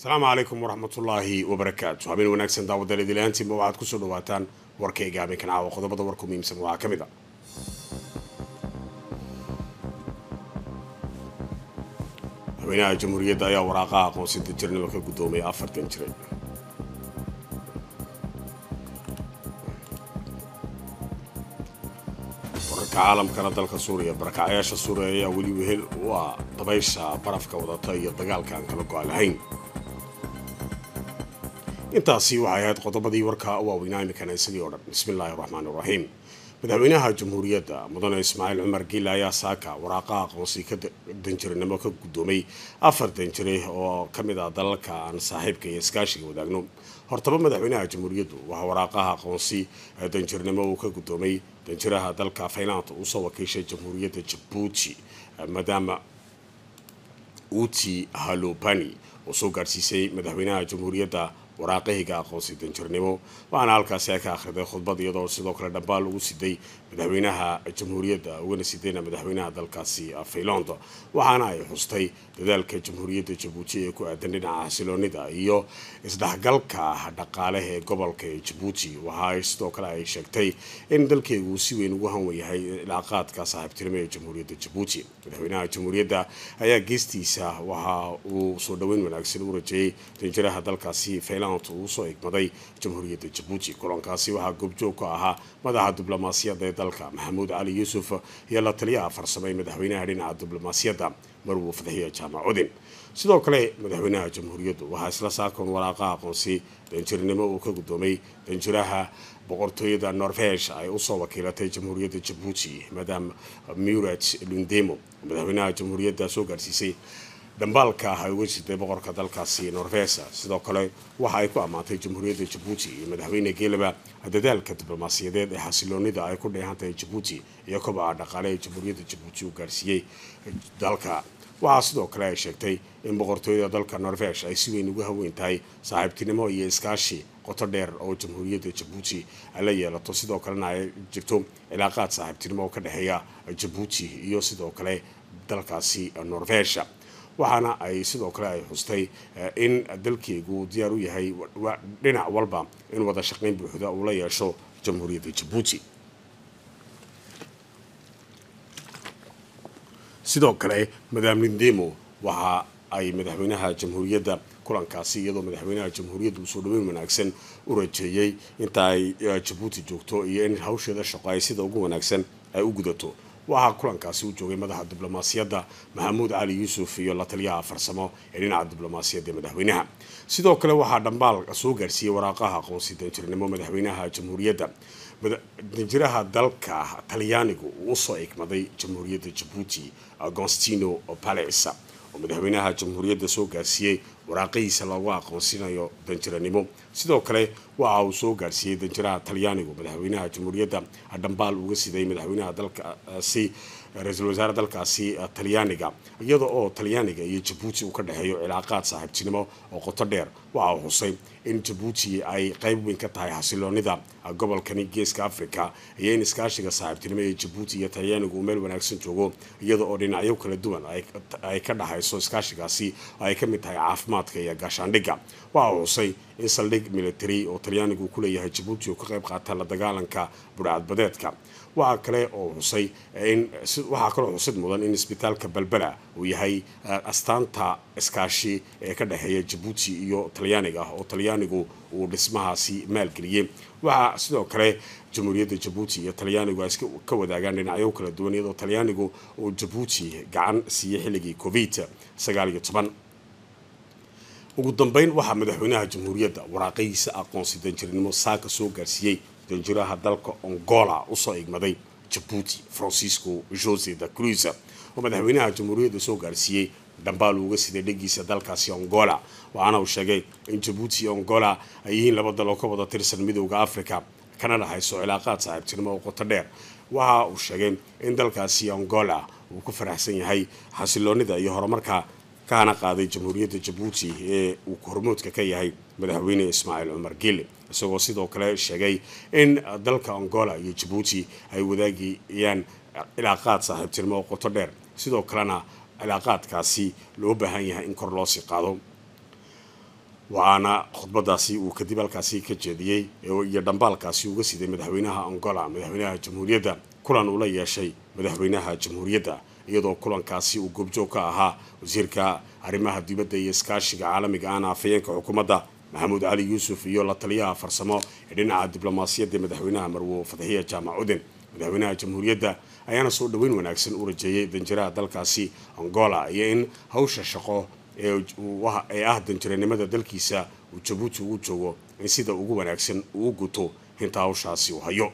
asalaamu calaykum waraxmatullaahi wabarakaatu habeen wanaagsan daawadal idilaantiinba waxaad kusoo dhawaataan warkayga habeenkan caawa qodobada warku muhiimsan waxaa ka mid a madaxweynaha jamhuuriyadda ayaa waraaqaha aqoonsinta jirnimo ka guddoomay afartan jiray wararka caalamkana dalka suuriya barakacyaasha suuriya ayaa weli wehel u ah dabaysha barafka wadata iyo dagaalka aan kala go-a lahayn intaasi waxay ahayd qodobadii warka waaweynaa iminkana isagii o dhan bismillaahi raxmaan iraxiim madaxweynaha jamhuuriyadda mudane ismaaciil cumar giile ayaa saaka waraaqaha aqoonsi ka danjiranimo ka guddoomay afar danjire oo ka mid ah dalalka aan saaxiibka iyo iskaashiga wadaagno hortaba madaxweynaha jamhuuriyaddu waxaa waraaqaha aqoonsi danjirnimo uu ka guddoomay danjiraha dalka faylaanta usoo wakiishay jamhuuriyadda jabuuti maadaama uti halobani oo soo gaadhsiisay madaxweynaha jamhuuriyadda waraaqihiga aqoonsi danjirnimo waxaana halkaasi ay ka akhriday khudbad iyadoo sidoo kale dhambaal lagu siday madaxweynaha jamhuuriyadda ugana sidayna madaxweynaha dalkaasi fayland waxaana ay xustay dadaalka jamhuuriyadda jabuuti ee ku aadan dhinaca xasiloonida iyo isdhexgalka dhaqaaleha ee gobolka ee jabuuti waxa sidoo kale ay sheegtay in dalkeegu uu si weyn ugu hanwan yahay ilaaqaadka saaxiibtinimo ee jamhuuriyadda jabuuti madaxweynaha jamhuuriyadda ayaa geestiisa waxa uu soo dhoweyn wanaagsan u rajeeyey danjiraha dalkaasi fayland uu soo igmaday jamhuuriyadda jabuuti kulankaasi waxaa goobjoog ka ahaa madaxa diblomaasiyadda ee dalka maxamuud cali yuusuf iyo la taliyaha farsamo ee madaxweynaha dhinaca diblomaasiyadda marwo fadxiya jaamac cudin sidoo kale madaxweynaha jamhuuriyaddu waxaa isla saakon waraaqaha aqoonsi danjirnimo uu ka guddoomay danjiraha boqortooyada norvesh ay usoo wakiilatay jamhuuriyadda jabuuti madam murat lundemo madaxweynaha jamhuuriyadda soo gaadhsiisay dhambaalka ah ay uga siday boqorka dalkaasi norvesa sidoo kale waxa ay ku ammaantay jamhuuriyadda jabuuti iyo madaxweyne geelaba dadaalka diblomaasiyadeed ee xasiloonida ay ku dheehantahay jabuuti iyo kobaca dhaqaale ee jamhuuriyadda jabuuti uu gaarsiiyey dalka waxaa sidoo kale ay sheegtay in boqortooyada dalka norvesh ay si weyn ugu haweyn tahay saaxiibtinimo iyo iskaashi qoto dheer oo jamhuuriyadda jabuuti ay la yeelato sidoo kalena ay jirto cilaaqaad saaxiibtinimo oo ka dhexeeya jabuuti iyo sidoo kale dalkaasi norvesha waxaana ay sidoo kale ay xustay in dalkeegu diyaar u yahay dhinac walba in wada shaqayn buuxda uu la yeesho jamhuuriyadda jabuuti sidoo kale madam lindemo waxa ay madaxweynaha jamhuuriyadda kulankaasi iyadoo madaxweynaha jamhuuriyadda uu soo dhaweyn wanaagsan u rajeeyey inta ay jabuuti joogto iyo in hawsheeda shaqo ay sida ugu wanaagsan ay u gudato waxaa kulankaasi u joogay madaxa diblomaasiyadda maxamuud cali yuusuf iyo la taliyaha farsamo ee dhinaca diblomaasiyadda madaxweynaha sidoo kale waxaa dhambaal soo gaarsiiyey waraaqaha aqoonsi danjirnimo madaxweynaha jamhuuriyadda danjiraha dalka talyaanigu uu usoo igmaday jamhuuriyadda jabuuti agostino pales oo madaxweynaha jamhuuriyadda soo gaarsiiyey waraaqihiisa loogu aqoonsinayo danjiranimo sidoo kale waxa uu soo gaarsiiyey danjiraha talyaanigu madaxweynaha jamhuuriyadda dhambaal uga siday madaxweynaha dalkaasi ra-iisul wasaare dalkaasi talyaaniga iyada oo talyaaniga iyo jabuuti uu ka dhexeeyo cilaaqaad saaxiibtinimo oo qoto dheer waxa uu xusay in jabuuti ay qayb weyn ka tahay xasiloonida gobolkani geeska africa iyo in iskaashiga saaxiibtinimo ee jabuuti iyo talyaanigu uu meel wanaagsan joogo iyada oo dhinacyo kala duwan ay ka dhexayso iskaashigaasi ay ka mid tahay caafimaadka iyo gaashaandhigga waxa uu xusay in saldhig military oo talyaanigu uu ku leeyahay jabuuti oo ka qayb qaata la dagaalanka budhcadbadeedka waxaa kale oo xusay in waxaa kaloo xusid mudan in isbitaalka balbela uu yahay astaanta iskaashi ee ka dhexeeya jabuuti iyo talyaaniga oo talyaanigu uu dhismahaasi maalgeliyey waxaa sidoo kale jamhuuriyadda jabuuti iyo talyaanigu ay ka wadaagaan dhinacyo kala duwan iyadoo talyaanigu uu jabuuti gacan siiyey xilligii covid sagaal iyo toban ugu dambeyn waxaa madaxweynaha jamhuuriyadda waraaqihiisa aqoonsi danjirnimo saaka soo gaarsiiyey danjiraha dalka ongola usoo igmaday jabuuti francisco jose da cruz oo madaxweynaha jamhuuriyadda soo gaarsiiyey dhambaal uga siday dhegiisa dalkaasi ongola waxaana uu sheegay in jabuuti iyo ongola ay yihiin laba dal oo ka wada tirsan midowda africa kana dhexayso cilaaqaad saaxiibtinimo oo qoto dheer waxa uu sheegay in dalkaasi ongola uu ku faraxsan yahay xasiloonida iyo horumarka kahana qaaday jamhuuriyadda jabuuti ee uu hormoodka ka yahay madaxweyne ismaaciil cumar gille isagoo sidoo kale sheegay in dalka angola iyo jabuuti ay wadaagayaan cilaaqaad saaxiibtinimo oo qoto dheer sidoo kalena cilaaqaadkaasi loo baahan yahay in kor loo sii qaado waxaana khudbadaasi uu kadib halkaasi ka jeediyey iyo dhambaalkaasi uga siday madaxweynaha angola madaxweynaha jamhuuriyadda kulan uu la yeeshay madaxweynaha jamhuuriyadda iyadoo kulankaasi uu goobjoog ka ahaa wasiirka arrimaha dibadda iyo iskaashiga caalamiga ahna afhayeenka xukuumadda maxamuud cali yuusuf iyo la taliyaha farsamo ee dhinaca diblomaasiyadda madaxweynaha marwo fadxiya jaamac uden madaxweynaha jamhuuriyadda ayaana soo dhoweyn wanaagsan u rajeeyay danjiraha dalkaasi angola iyo in hawsha shaqo ee ah danjiranimada dalkiisa uu jabuuti ugu joogo in sida ugu wanaagsan uu u guto inta hawshaasi uu hayo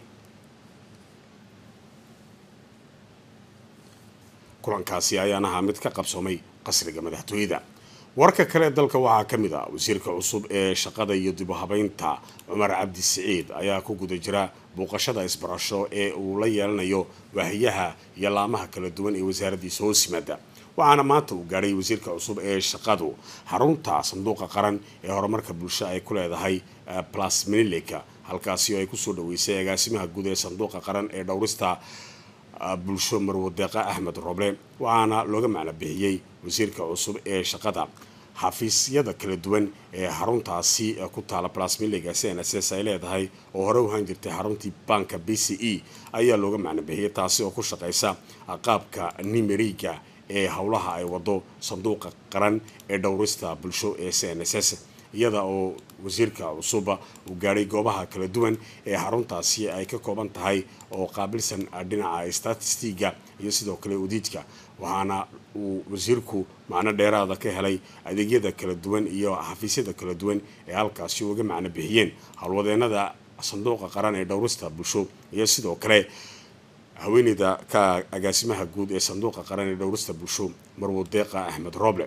kulankaasi ayaan ahaa mid ka qabsoomay qasriga madaxtooyada warka kale dalka waxaa ka mid ah wasiirka cusub ee shaqada iyo dib u habeynta cumar cabdi siciid ayaa ku guda jira booqashada isbarasho ee uu la yeelanayo waahiyaha iyo laamaha kala duwan ee wasaaraddiisa hoos yimaada waxaana maanta uu gaadhay wasiirka cusub ee shaqadu xarunta sanduuqa qaran ee horumarka bulsho ay ku leedahay plas menileka halkaasi oo ay kusoo dhaweysay agaasimaha guud ee sanduuqa qaran ee dhowrista bulsho marwadeeqa axmed roble waxaana looga macno bixiyey wasiirka cusub ee shaqada xafiisyada kala duwan ee xaruntaasi ku taala plasmilega cnss ay leedahay oo hore uhaan jirtay xaruntii banka b c e ayaa looga macno bixiyey taasi oo ku shaqaysa qaabka nimeriga ee howlaha ay wado sanduuqa qaran ee dhowrista bulsho ee cnss iyada oo wasiirka cusuba uu gaadhay goobaha kala duwan ee xaruntaasi ay ka kooban tahay oo qaabilsan dhinaca statistiga iyo sidoo kale udiidka waxaana uu wasiirku macno dheeraada ka helay adeegyada kala duwan iyo xafiisyada kala duwan ee halkaasi uga macno bixiyeen howlwadeenada sanduuqa qaran ee dhowrista bulsho iyo sidoo kale haweeneyda ka agaasimaha guud ee sanduuqa qaran ee dhowrista bulsho marwadeeqa axmed roble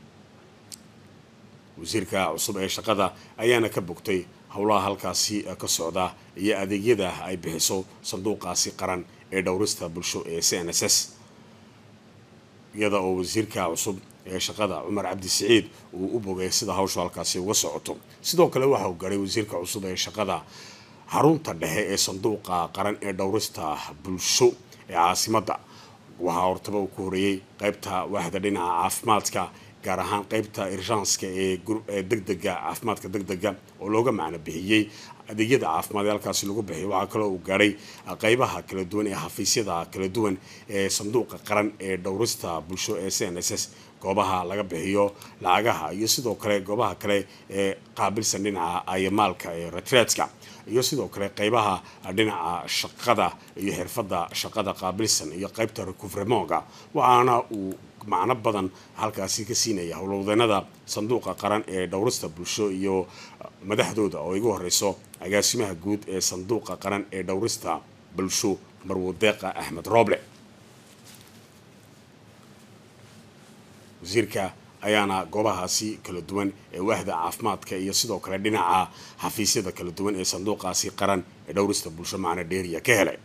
wasiirka cusub ee shaqada ayaana ka bogtay howlaha halkaasi ka socda iyo adeegyada ay bixiso sanduuqaasi qaran ee dhowrista bulsho ee cnss iyada oo wasiirka cusub ee shaqada cumar cabdi siciid uu u bogay sida hawshu halkaasi uga socoto sidoo kale waxa uu garay wasiirka cusub ee shaqada xarunta dhexe ee sanduuqa qaran ee dhowrista bulsho ee caasimadda waxaa hortaba uu ku horeeyey qaybta waaxda dhinaca caafimaadka gaar ahaan qaybta irshanska ee degdega caafimaadka degdega oo looga macno bixiyey adeegyada caafimaad ee halkaasi lagu bixiyo waxaa kaloo uu gaadhay qaybaha kala duwan ee xafiisyada kala duwan ee sanduuqa qaran ee dhowrista bulsho ee cnss goobaha laga bixiyo lacagaha iyo sidoo kale goobaha kale ee qaabilsan dhinaca ayamaalka ee retreadka iyo sidoo kale qaybaha dhinaca shaqada iyo xirfadda shaqada qaabilsan iyo qaybta recuvremonga waxaana uu macno badan halkaasi ka siinaya howlwadeenada sanduuqa qaran ee dhowrista bulsho iyo madaxdooda oo igu horeyso agaasimaha guud ee sanduuqa qaran ee dhowrista bulsho marwadeeqa axmed roble wasiirka ayaana goobahaasi kala duwan ee waahda caafimaadka iyo sidoo kale dhinaca xafiisyada kala duwan ee sanduuqaasi qaran ee dhowrista bulsho macno dheeriya ka helay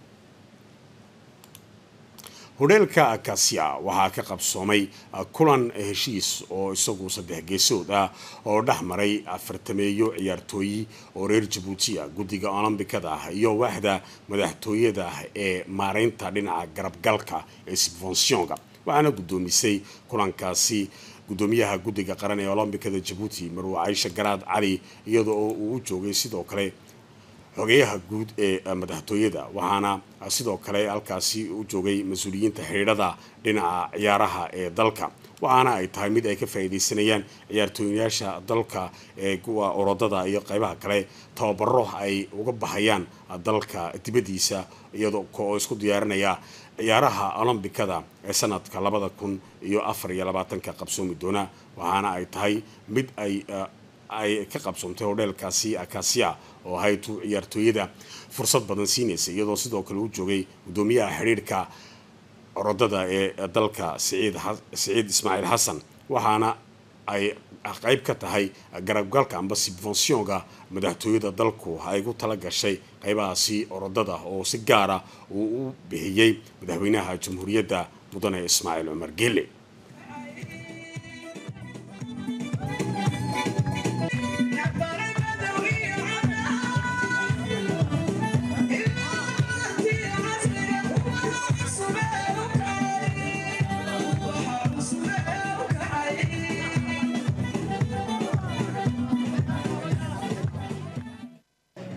hodheelka akasia waxaa ka qabsoomay kulan heshiis oo isagu saddex geesood ah oo dhex maray afartameeyo ciyaartooyi oo reer jabuutiya guddiga olombikada ah iyo waaxda madaxtooyada ee maareynta dhinaca garabgalka ee sibfonsionga waxaana guddoomisay kulankaasi guddoomiyaha guddiga qaran ee olombikada jabuuti marwe caysha garaad cali iyada oo uu u joogay sidoo kale xogeyaha guud ee madaxtooyada waxaana sidoo kale halkaasi u joogay mas-uuliyiinta xidhiidhada dhinaca ciyaaraha ee dalka waxaana ay tahay mid ay ka faa'iidaysanayaan ciyaartooyayaasha dalka ee kuwa orodada iyo qaybaha kale tababaro ay uga baxayaan dalka dibaddiisa iyadoo oo isku diyaarinaya ciyaaraha olombikada ee sanadka labada kun iyo afar iyo labaatanka qabsoomi doona waxaana ay tahay mid ay ay ka qabsoontay hodheelkaasi akasia oo ahayd ciyaartooyada fursad badan siinaysa iyadoo sidoo kale u joogay guddoomiyaha xidhiidhka orodada ee dalka siciid siciid ismaaciil xasan waxaana ay qayb ka tahay garabgalka amba sibfonsionga madaxtooyada dalku ay ku tala gashay qaybahaasi orodada oo si gaara uu u bixiyey madaxweynaha jamhuuriyadda mudane ismaaciil cumar geele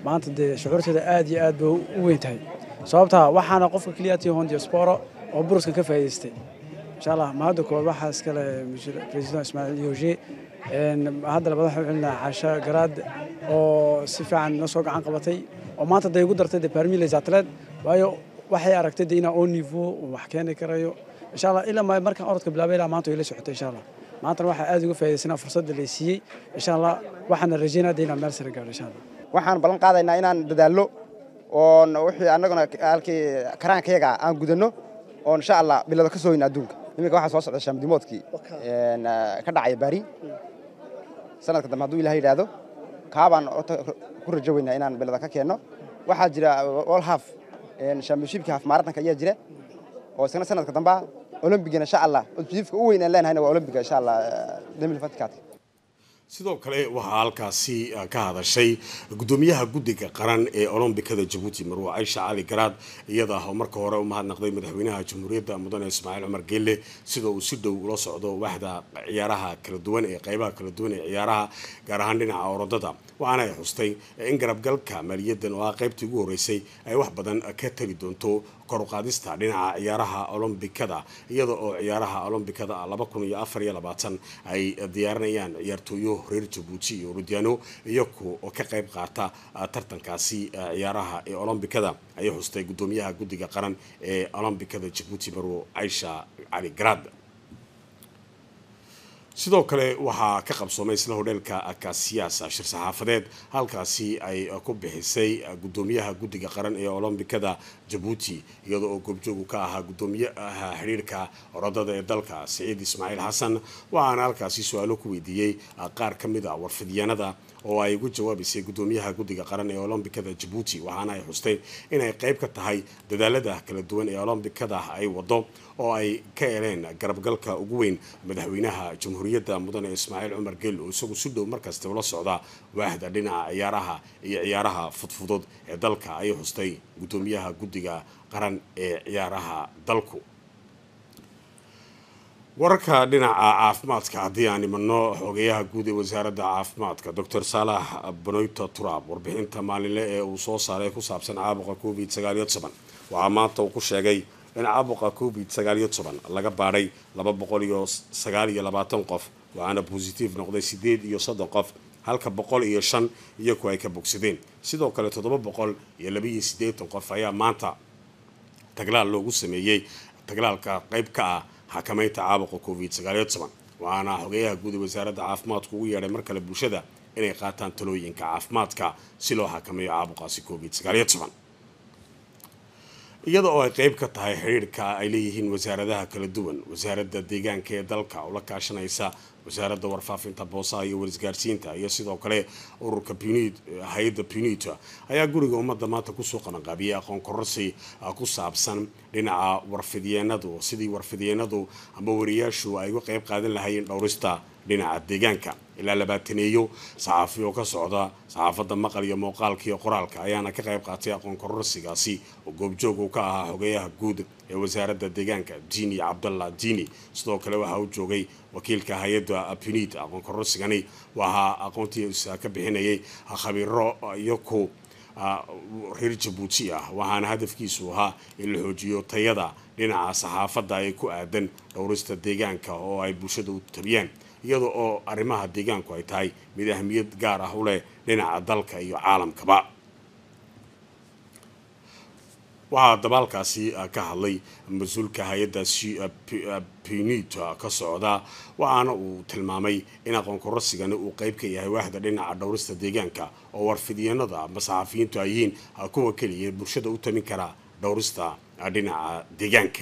maanta dee shucuurteeda aad iyo aad bay u weyn tahay sababtaa waxaana qofka keliyaati hon diaspora oo buruskan ka faa'iidaystay insha allah mahadda koowaad waxaa iskale president ismaaciil yooshe hadda labaad waxaan celinaa caasha garaad oo si fiican noo soo gacan qabatay oo maanta day igu dartay de parmi les athlètes waayo waxay aragtay de inaa oo niveau wax keeni karayo insha allah ilaa markaan orodka bilaabay ilaa maanta way la socotay insha allah maantana waxaa aad uga faa'iidaysanaa fursadda lay siiyey insha allah waxaana rajaynaa de inaan meel sare gaadho insha allah waxaan ballan qaadaynaa inaan dadaallo oon wixii annaguna halkii karaankayaga aan gudanno oo insha allah bilado ka sooyna adduunka iminka waxaa soo socda shaamdimoodkii ka dhacaya baari sanadka dambe hadduu ilaah yidhaahdo kaabaan ku rajo weynaa inaan bilada ka keenno waxaa jira all half championshipkii half marathonka ayaa jira oo isna sanadka damba olombigana insha allah objectiveka u weyn aan leenahayna waa olombiga insha allah demilfatikaat sidoo kale waxaa halkaasi ka hadashay gudoomiyaha guddiga qaran ee olombikada jabuuti marwa caysha cali garaad iyada oo marka hore u mahadnaqday madaxweynaha jamhuuriyadda mudane ismaaciil cumar geelle sida uu si dhow ula socdo waxda ciyaaraha kala duwan ee qaybaha kala duwan ee ciyaaraha gaar ahaan dhinaca orodada waxaana ay xustay in garabgalka maaliyaddan oo ah qaybtii ugu horreysay ay wax badan ka tari doonto kor u qaadista dhinaca ciyaaraha olombikada iyada oo ciyaaraha olombikada laba kun iyo afar iyo labaatan ay diyaarinayaan ciyaartooyo reer jabuuti iyo orodyaano iyaku oo ka qayb qaata tartankaasi ciyaaraha ee olombikada ayay xustay gudoomiyaha guddiga qaran ee olombikada jabuuti marwo caysha cali garaad sidoo kale waxaa ka qabsoomay isla hodheelka kasiyaas shir saxaafadeed halkaasi ay ku bixisay gudoomiyaha guddiga qaran ee olombikada jabuuti iyadoo oo goobjoogu ka ahaa gudoomiyaha xidhiirka orodada ee dalka siciid ismaaciil xasan waxaana halkaasi su-aalo ku weydiiyey qaar ka mid a warfidyaanada oo ay ugu jawaabaysay gudoomiyaha guddiga qaran ee olombikada jabuuti waxaana ay xustay inay qayb ka tahay dadaalada kala duwan ee olombikada ay wado oo ay ka heleen garabgalka ugu weyn madaxweynaha jamhuuriyadda mudane ismaaciil cumar geel oo isagu si dhow markasta ula socda waaxda dhinaca ciyaaraha iyo ciyaaraha fudfudud ee dalka ayay xustay gudoomiyaha guddiga qaran ee ciyaaraha dalku wararka dhinaca caafimaadka haddii aan imanno xogeyaha guud ee wasaaradda caafimaadka docor saalax banoyto turaab warbixinta maalinle ee uu soo saaray ku saabsan caabuqa covid sagaaliyo toban waxaa maanta uu ku sheegay in caabuqa covid sagaaliyo toban laga baadhay laba boqol iyo sagaal iyo labaatan qof waxaana bositive noqday sideed iyo soddon qof halka boqol iyo shan iyaku ay ka bogsadeen sidoo kale toddoba boqol iyo labaiyo siddeetan qof ayaa maanta taglaal loogu sameeyey taglaalka qayb ka ah xakamaynta caabuqa covid sagaaliyo toban waxaana xogeyaha guud ee wasaaradda caafimaadku ugu yeedhay mar kale bulshada inay qaataan talooyinka caafimaadka si loo xakameeyo caabuqaasi covid sagaaliyo toban iyada oo ay qayb ka tahay xidhiirhka ay leeyihiin wasaaradaha kala duwan wasaaradda deegaanka ee dalka oo la kaashanaysa wasaaradda warfaafinta boosaha iyo warisgaarsiinta iyo sidoo kale ururka punid hay-adda punita ayaa guriga ummadda maanta kusoo qabanqaabiyey aqoon kororsi ku saabsan dhinaca warfidyeenadu sidii warfidyeenadu ama wariyaashu ay uga qayb qaadan lahaayeen dhowrista dhinaca deegaanka ilaa labaataneeyo saxaafi oo ka socda saxaafadda maqal iyo muuqaalka iyo qoraalka ayaana ka qayb qaatay aqoon kororsigaasi oo goobjoog uu ka ahaa xogeyaha guud ee wasaaradda deegaanka diini cabdallah diini sidoo kale waxaa u joogay wakiilka hay-adda punid aqoon kororsigani waxaa aqoontiisa ka bixinayay khabiiro iyaku reer jabuuti ah waxaana hadafkiisu ahaa in la xoojiyo tayada dhinaca saxaafadda ee ku aadan dhowrista deegaanka oo ay bulshada u tabiyaan iyada oo arrimaha deegaanku ay tahay mid ahmiyad gaar ah u leh dhinaca dalka iyo caalamkaba waxaa dabaalkaasi ka hadlay mas-uulka hay-adda punit ka socda waxaana uu tilmaamay in aqoon kororsigani uu qayb ka yahay waaxda dhinaca dhowrista deegaanka oo warfidyanada ama saxafiyiintu ay yihiin kuwa keliya bulshada u tamin kara dhowrista dhinaca deegaanka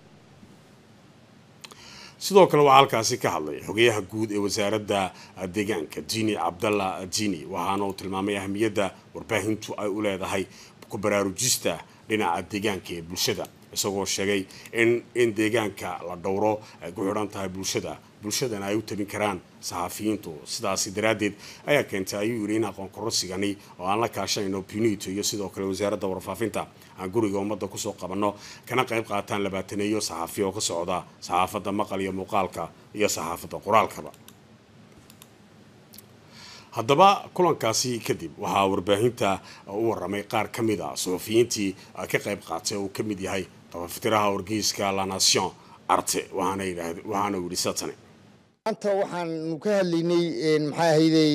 sidoo kale waxaa halkaasi ka hadlay xogeyaha guud ee wasaaradda deegaanka diini cabdallah diini waxaana uu tilmaamay ahmiyadda warbaahintu ay u leedahay ku baraarujista dhinaca deegaanka ee bulshada isagoo sheegay in in deegaanka la dhowro ay ku xidhan tahay bulshada bulshadana ay u tabin karaan saxafiyiintu sidaasi daraaddeed ayaa keentay ayuu yidhi in aqoon kororsigani oo aan la kaashanayno punito iyo sidoo kale wasaaradda warfaafinta aan guriga ummadda kusoo qabanno kana qayb qaataan labaataneeyo saxaafiya oo ka socda saxaafadda maqal iyo muuqaalka iyo saxaafadda qoraalkaba haddaba kulankaasi kadib waxaa warbaahinta u waramay qaar ka mid a suxufiyiintii ka qayb qaatay oo uu ka mid yahay tabaftiraha wargeyska la nation arte waxaana uu yidhi satane maanta waxaanu ka hadlaynay maxaa ahayday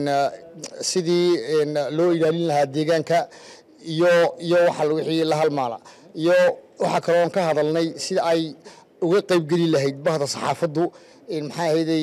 sidii loo ilaalin lahaa deegaanka iyo iyo waxa wixii la halmaala iyo waxaa kaloon ka hadalnay sida ay uga qaybgeli lahayd bahda saxaafaddu maxaa ahayday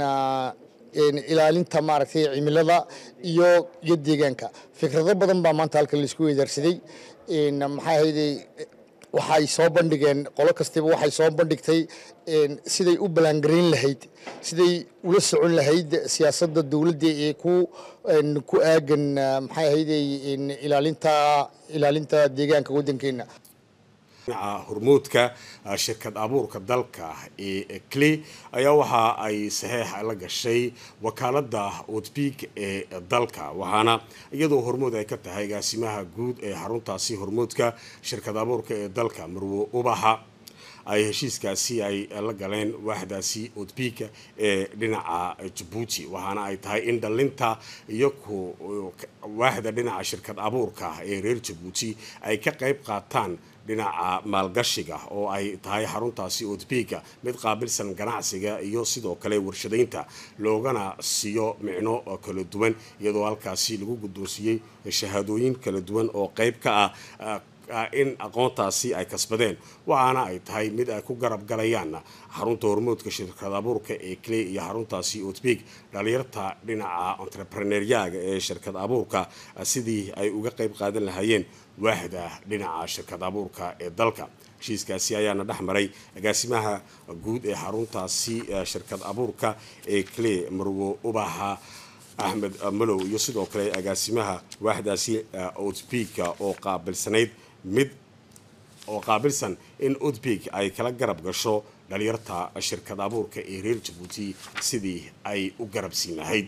ilaalinta maaragtay cimilada iyo iyo deegaanka fikrado badan baa maanta halkan laisku weydaarsaday maxaa ahayday waxay soo bandhigeen qolo kastaba waxay soo bandhigtay siday u ballaangarayn lahayd siday ula socon lahayd siyaasadda dowladda ee ku ku aagan maxay ahayday ilaalinta ilaalinta deegaanka waddankeenna dhinaca hormoodka shirkad abuurka dalka ee cle ayaa waxa ay saxeex la gashay wakaalada otbig ee dalka waxaana iyadoo hormood ay ka tahay agaasimaha guud ee xaruntaasi hormoodka shirkad abuurka ee dalka marwo ubaxa ay heshiiskaasi ay la galeen waaxdaasi otbika ee dhinaca jabuuti waxaana ay tahay in dhalinta iyo waaxda dhinaca shirkad abuurka ee reer jabuuti ay ka qayb qaataan dhinaca maalgashiga oo ay tahay xaruntaasi otbika mid qaabilsan ganacsiga iyo sidoo kale warshadaynta loogana siiyo micno kala duwan iyadoo halkaasi lagu guddoonsiiyey shahaadooyin kala duwan oo qayb ka ah in aqoontaasi ay kasbadeen waxaana ay tahay mid ay ku garab galayaan xarunta hormoodka shirkad abuurka ee clay iyo xaruntaasi otbig dhalinyarta dhinaca entrepreneuryaga ee shirkad abuurka sidii ay uga qayb qaadan lahaayeen waaxda dhinaca shirkad abuurka ee dalka heshiiskaasi ayaana dhex maray agaasimaha guud ee xaruntaasi shirkad abuurka ee clay marwo ubaxa axmed malow iyo sidoo kale agaasimaha waaxdaasi otbika oo qaabilsanayd mid oo qaabilsan in otbig ay kala garab gasho dhalinyarta shirkad abuurka ee reer jabuuti sidii ay u garab siin lahayd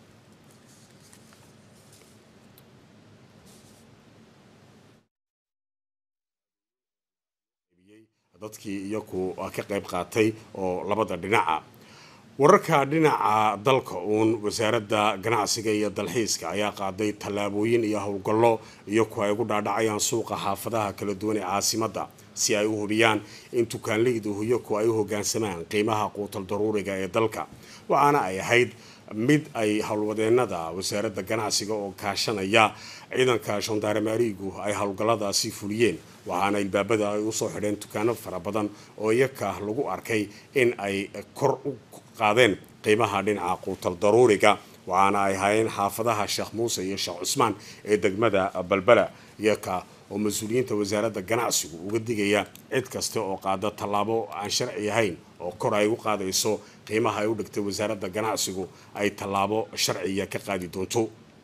dadkii iyaku ka qayb qaatay oo labada dhinaca wararka dhinaca dalka uun wasaaradda ganacsiga iyo dalxiiska ayaa qaaday tallaabooyin iyo howlgallo iyaku ay ugu dhaadhacayaan suuqa xaafadaha kala duwan ee caasimadda si ay u hubiyaan in tukaanleydu iyaku ay u hogaansamaan qiimaha quutal daruuriga ee dalka waxaana ay ahayd mid ay howlwadeenada wasaaradda ganacsiga oo kaashanaya ciidanka shandaaramaarigu ay howlgalladaasi fuliyeen waxaana ilbaabada ay usoo xidheen dukaano fara badan oo iyaka lagu arkay in ay kor u qaadeen qiimaha dhinaca quutal daruuriga waxaana ay hayeen xaafadaha sheekh muuse iyo sheekh cusmaan ee degmada balbala iyaka oo mas-uuliyiinta wasaaradda ganacsigu uga digaya cid kasta oo qaada tallaabo aan sharci ahayn oo kor ay u qaadayso qiimaha ay u dhigtay wasaaradda ganacsigu ay tallaabo sharciya ka qaadi doonto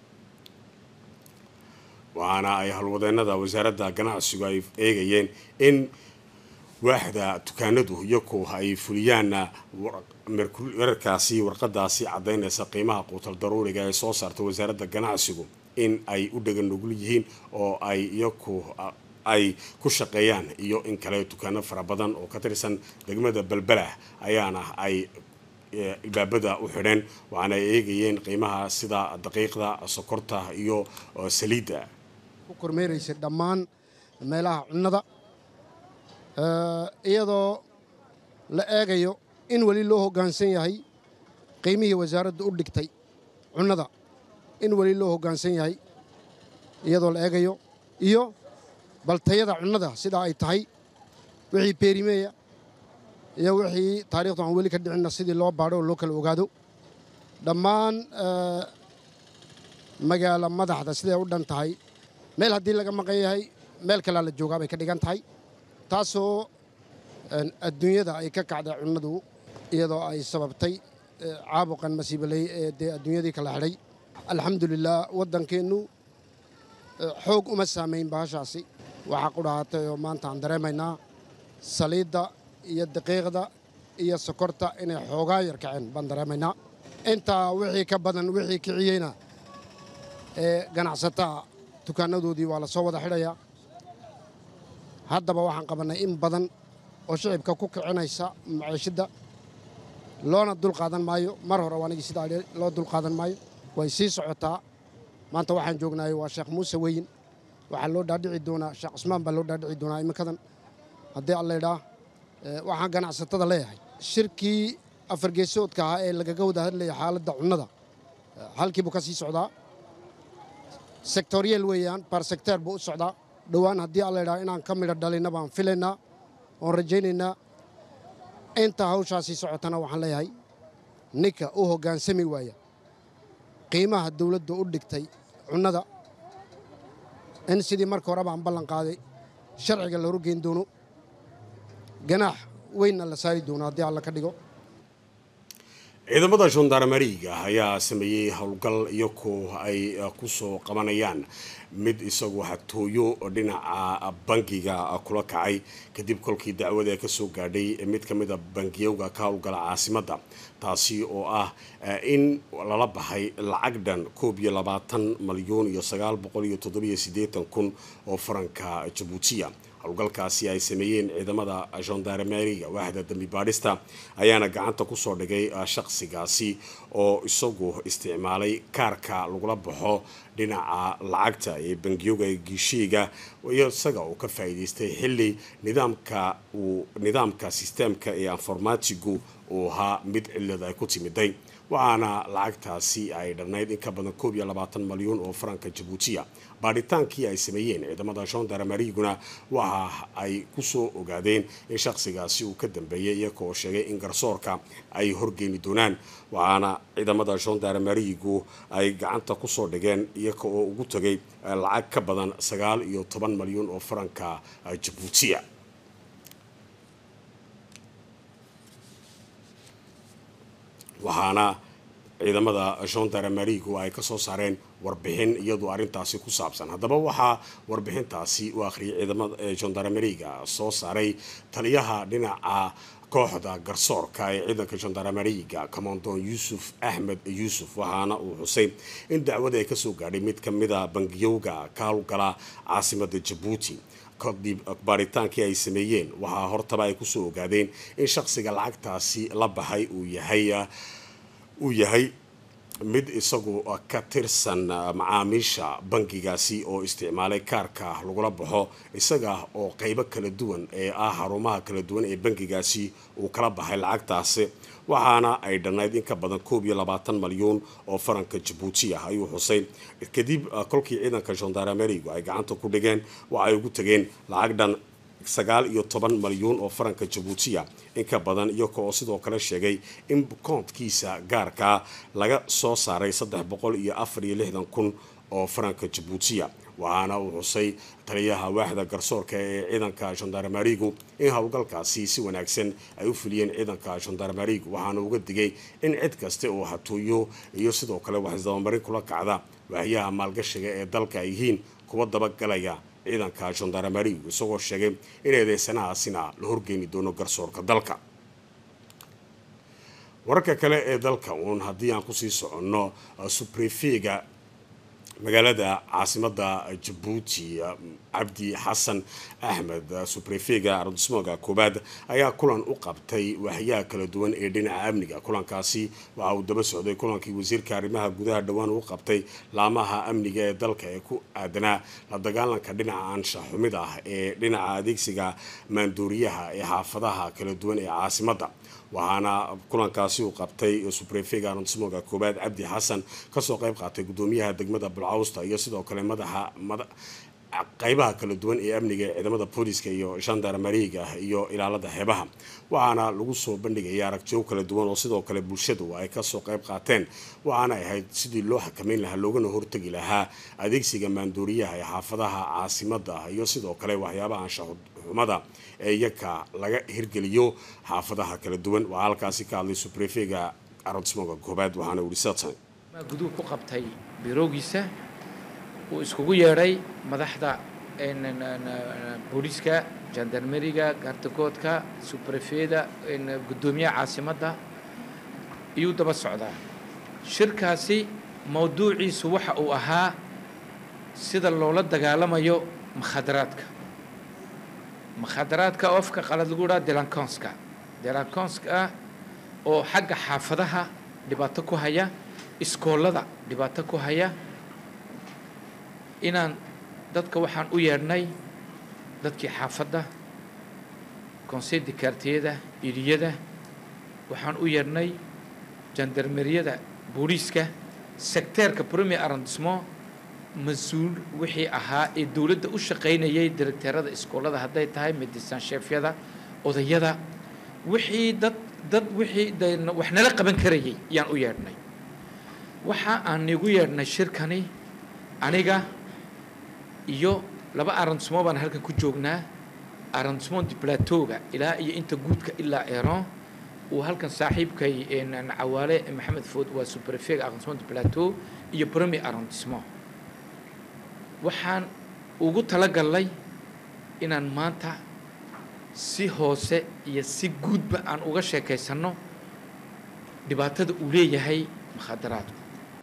waxaana ay howlwadeenada wasaaradda ganacsigu ay eegayeen in waaxda dukaanadu iyaku ay fuliyaan wararkaasi warqadaasi cadaynaysa qiimaha quutal daruuriga ee soo saarta wasaaradda ganacsigu in ay u dhegan nugul yihiin oo ay iyaku ay ku shaqeeyaan iyo in kale dukaano fara badan oo ka tirsan degmada balbala ayaana ay ilbaabada u xidheen waxaana ay eegayeen qiimaha sida daqiiqda sokorta iyo saliidda ku kormeeraysa dhammaan meelaha cunnada iyadoo la eegayo in weli loo hoggaansan yahay qiimihii wasaaraddu u dhigtay cunnada in weli loo hoggaansan yahay iyadoo la eegayo iyo baltayada cunnada sidaa ay tahay wixii beerimeeya iyo wixii taarikhdu aan weli ka dhicinna sidii loo baadho oo loo kala ogaado dhammaan magaala madaxda siday u dhan tahay meel haddii laga maqan yahay meel kalea la joogaa bay ka dhigan tahay taasoo adduunyada ay ka kacday cunnadu iyadoo ay sababtay caabuqan masiibaley ee dee adduunyadii kala xidhay alxamdulilah waddankeennu xoog uma saamayn bahashaasi waxaa ku dhahatay oo maanta aan dareemaynaa saliidda iyo daqiiqda iyo sokorta inay xoogaa yar kaceen baan dareemaynaa intaa wixii ka badan wixii kiciyeyna ee ganacsataa dukaanadoodii waa la soo wada xidhayaa haddaba waxaan qabannay in badan oo shicibka ku kicinaysa maciishidda loona dulqaadan maayo mar hore waanigii sidaa loo dulqaadan maayo way sii socotaa maanta waxaan joognaay waa sheekh muuse weyin waxaa loo dhaadhici doonaa sheekh cusmaan baa loo dhaadhici doonaa iminkadan haddii alla idhaa waxaan ganacsatada leeyahay shirkii afargeesoodka ahaa ee lagaga wada hadlaya xaaladda cunnada halkii buu ka sii socdaa sektoriyeel weeyaan baar sekteer buu u socdaa dhowaan haddii alla idhaa inaan ka midho dhalinna baan filaynaa oon rajaynaynaa inta hawshaasii socotana waxaan leeyahay ninka u hoggaansami waaya qiimaha dawladdu u dhigtay cunnada in sidii marka horeba aan ballan qaaday sharciga la horgeyn doono ganaax weynna la saari doono haddii alla ka dhigo ciidamada gendarmeriga ayaa sameeyey howlgal iyakoo ay kusoo qabanayaan mid isagu hatooyo dhinaca bangiga kula kacay kadib kolkii dacwada kasoo gaadhay mid ka mida bangiyowga ka howlgala caasimadda taasi oo ah in lala baxay lacag dhan koob iyo labaatan malyuun iyo sagaal boqol iyo toddobiyo siddeetan kun oo faranka jabuutiya howlgalkaasi ay sameeyeen ciidamada gendarmeriga waaxda dambi baadhista ayaana gacanta kusoo dhigay shaqsigaasi oo isagu isticmaalay kaarka lagula baxo dhinaca lacagta ee bangiyoga giishiiga iyo isaga uu ka faa'iidaystay xilli nidaamka uu nidaamka sisteemka ee informatigu uu ahaa mid cilad ay ku timiday waxaana lacagtaasi ay dhannayd in ka badan koob iyo labaatan malyuun oo faranka jabuutiya baadhitaankii ay sameeyeen ciidamada gendarmeriguna waxa ay kusoo ogaadeen in shaqsigaasi uu ka dambeeyay iyaga oo sheegay in garsoorka ay horgeeni doonaan waxaana ciidamada gendarmerigu ay gacanta kusoo dhigeen iyaga oo ugu tagay lacag ka badan sagaal iyo toban malyuun oo faranka jabuutiya waxaana ciidamada gendarmerigu ay kasoo saareen warbixin iyadu arrintaasi ku saabsan haddaba waxaa warbixintaasi u akhriyay ciidamada gendarmeriga soo saaray taliyaha dhinaca kooxda garsoorka ee ciidanka gendarmeriga commandon yuusuf axmed yuusuf waxaana uu xusay in dacwada ay kasoo gaadhay mid ka mida bangiyowga ka howlgala caasimada jabuuti kadib baaritaankii ay sameeyeen waxaa hortaba ay kusoo ogaadeen in shaqsiga lacagtaasi la baxay uu yahay uu yahay mid isagu ka tirsan macaamiisha bangigaasi oo isticmaalay kaarka lagula baxo isaga oo qeybo kala duwan ee ah xarumaha kala duwan ee bangigaasi uu kala baxay lacagtaasi waxaana ay dhannayd in ka badan koob iyo labaatan malyuun oo faranka jabuuti ah ayuu xusay kadib kolkii ciidanka gendarmerigu ay gacanta ku dhigeen waxay ugu tageen lacag dhan sagaal iyo toban malyuun oo faranka jabuutiya in ka badan iyaga oo sidoo kale sheegay in koonkiisa gaarkaa laga soo saaray saddex boqol iyo afar iyo lixdan kun oo faranka jabuutiya waxaana uu xusay taliyaha waaxda garsoorka ee ciidanka gendarmerigu in howlgalkaasi si wanaagsan ay u fuliyeen ciidanka gendarmerigu waxaana uga digay in cid kaste oo hatooyo iyo sidoo kale waxisdabamarin kula kacda waaxyaha maalgashiga ee dalka ay yihiin kuwa dabagalaya ciidanka gendarmerigu isagoo sheegay in eedeysanahaasina la horgeeni doono garsoorka dalka wararka kale ee dalka uun haddii aan kusii soconno subrefega magaalada caasimada jabuuti cabdi xasan axmed subrefega ardismooga koobaad ayaa kulan u qabtay waaxyaha kala duwan ee dhinaca amniga kulankaasi waxa uu daba socday kulankii wasiirka arrimaha gudaha dhowaan uu qabtay laamaha amniga ee dalka ee ku aadanaa la dagaalanka dhinaca anshax xumid ah ee dhinaca adeegsiga maandooriyaha ee xaafadaha kala duwan ee caasimadda waxaana kulankaasi uu qabtay subrefega ardismooga koobaad cabdi xasan kasoo qayb qaatay gudoomiyaha degmada bulcawsta iyo sidoo kale madaxa qaybaha kala duwan ee amniga ee ciidamada booliska iyo gendarmeriga iyo ilaalada xeebaha waxaana lagu soo bandhigaya aragtiyo kala duwan oo sidoo kale bulshadu ay kasoo qayb qaateen waxaana ahayd sidii loo xakameyn lahaa loogana hortegi lahaa adeegsiga maandooriyaha ee xaafadaha caasimada iyo sidoo kale waxyaabaha anshaxumada ee iyaka laga hirgeliyo xaafadaha kala duwan waxaa halkaasi ka hadlay subrefega aronsmoga koobaad waxaana wuri satan guduhu ku qabtay biroogiisa uu iskugu yeedhay madaxda booliiska jandarmeriga gaardagoodka subrefeda guddoomiyaha caasimadda iyuu daba socdaa shirkaasi mawduuciisu waxa uu ahaa sida loola dagaalamayo makhadaraadka makhadaraadka oo afka qalad lagu dhaha delanconska delanconska oo xagga xaafadaha dhibaato ku haya iskoolada dhibaato ku haya inaan dadka waxaan u yeedhnay dadkii xaafadda conseil de quartiyada iliyada waxaan u yeedhnay jandarmeriyada booliiska secteerka premier arrondissement mas-uul wixii ahaa ee dowladda u shaqaynayay directeerada iskoolada hadday tahay medecin chefyada odayada wixii dad dad wixii de wax nala qaban karayay yaan u yeedhnay waxa aan igu yeedhnay shirkani aniga iyo laba arrondissement baan halkan ku joognaa arrondissement de plateauga ilaa iyo inta guudka ilaa eron uu halkan saaxiibkay cawaale maxamed food waa superfega arrondissement de plateau iyo premier arrondissement waxaan ugu talagalnay inaan maanta si hoose iyo si guudba aan uga sheekaysanno dhibaatada uu leeyahay mukhadaraadku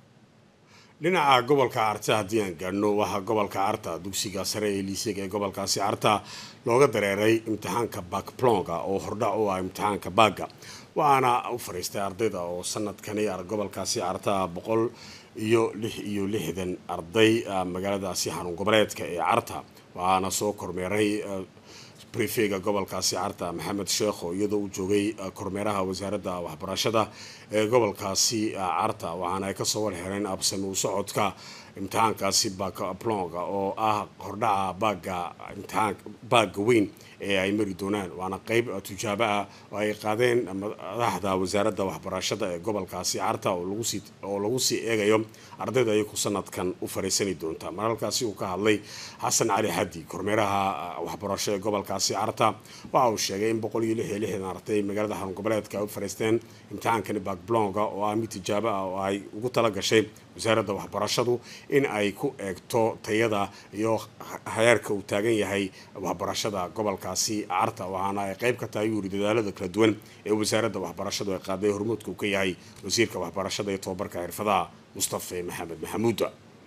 dhinaca gobolka carta haddii aan gaadhno waxaa gobolka carta dugsiga sare ee liisega ee gobolkaasi carta looga dareeray imtixaanka bakplonga oo hordhac u ah imtixaanka baaga waxaana u fariistay ardayda oo sanadkani gobolkaasi carta boqol iyo lix iyo lixdan arday magaaladaasi xarun goboleedka ee carta waxaana soo kormeeray brefega gobolkaasi carta maxamed sheekho iyadoo uu joogay kormeeraha wasaaradda waxbarashada ee gobolkaasi carta waxaana ay kasoo warxireen absami u socodka imtixaankaasi baaplonga oo ah hordhaca baaga imtixaan baaga weyn ee ay mari doonaan waana qeyb tujaabo ah oo ay qaadeen madaxda wasaaradda waxbarashada ee gobolkaasi carta oo lagu sii eegayo ardayda iyaku sanadkan u fariisani doonta maralkaasi uu ka hadlay xasan cali xaddi kormeeraha waxbarasho ee gobolkaasi carta waxa uu sheegay in boqol iyo lix iyo lixdan arday magaalada xarun goboleedka ay u fariisteen imtixaankani bakblonga oo ah mid tijaabo ah oo ay ugu tala gashay wasaaradda waxbarashadu in ay ku eegto tayada iyo heerka uu taagan yahay waxbarashada gobolkaasi carta waxaana ay qeyb ka tahay yuuri dadaalada kala duwan ee wasaaradda waxbarashadu ay qaaday hormuudka uu ka yahay wasiirka waxbarashada iyo tobabarka xirfadaha mustafe maxamed maxamuuda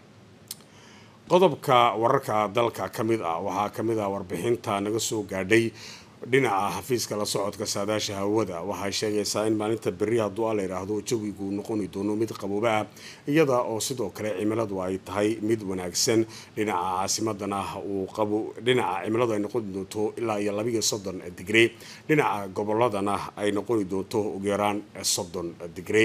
qodobka wararka dalka ka mid ah waxaa ka mid ah warbixinta naga soo gaadhay dhinaca xafiiska la socodka saadaasha hawada waxay sheegaysaa in maalinta berri hadduu a la yidhaahdo jawigu noqoni doono mid qabooba ah iyada oo sidoo kale cimiladu ay tahay mid wanaagsan dhinaca caasimadana uu qabo dhinaca cimiladu ay noqoni doonto ilaa iyo labiiyo soddon digre dhinaca goboladana ay noqoni doonto ugu yaraan soddon digre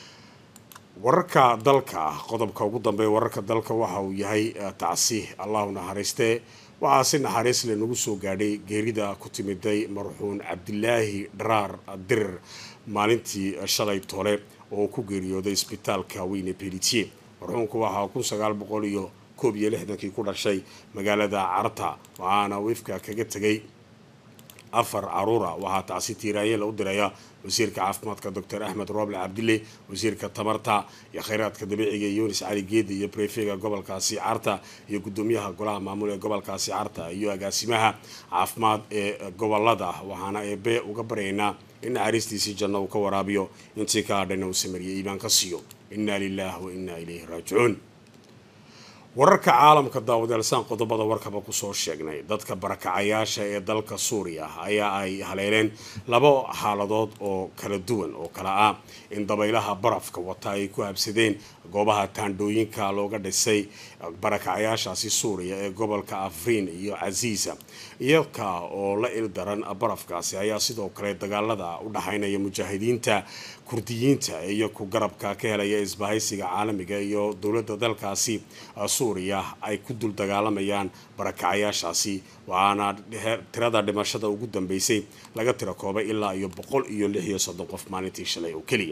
wararka dalka qodobka ugu dambeeya wararka dalka waxa uu yahay tacsi allahu naxariiste waxaa si naxariis le nagu soo gaadhay geerida ku timiday marxuun cabdilaahi dharaar dirir maalintii shalay tole oo ku geeriyooday isbitaalka weyne belitier marxuunku waxaa kun sagaal boqol iyo koob iyo lixdankii ku dhashay magaalada carta waxaana wiifka kaga tegay afar caruura waxaa tacsi tiiraanyela u diraya wasiirka caafimaadka doctor axmed rooble cabdille wasiirka tamarta iyo kheyraadka dabiiciga yunis cali geedi iyo brefega gobolkaasi carta iyo gudoomiyaha golaha maamul ee gobolkaasi carta iyo agaasimaha caafimaad ee gobolada waxaana eebe uga baryaynaa in naxariistiisii janno uu ka waraabiyo intii ka hadhayna uu samariye iimaan ka siiyo inna lilah wa inna ilayhi raajicuun wararka caalamka daawadeelsaan qodobada warkaba kusoo sheegnay dadka barakacayaasha ee dalka suuriya ayaa ay haleeleen laba xaaladood oo kala duwan oo kala ah in dabaylaha barafka wata ay ku habsadeen goobaha taandhooyinka looga dhisay barakacayaashaasi suuriya ee gobolka afriin iyo casiisa iyaka oo la il daran barafkaasi ayaa sidoo kale dagaalada u dhaxaynaya mujaahidiinta kurdiyiinta iyo ku garabka ka helaya isbahaysiga caalamiga iyo dowladda dalkaasi suuriya ay ku dul dagaalamayaan barakacayaashaasi waxaana tirada dhimashada ugu dambeysay laga tiro koobay ilaa iyo boqol iyo lix iyo soddon qof maalintii shalay oo keliya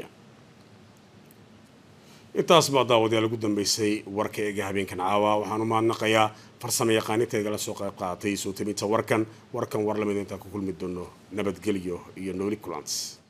intaas baa daawadayaal ugu dambeysay warka eega habeenkan caawa waxaan u mahadnaqayaa farsamo yaqaanintayga la soo qayb qaadatay soo tabinta warkan warkan war lamid intaan ku kulmi doono nabadgelyo iyo nooli kulans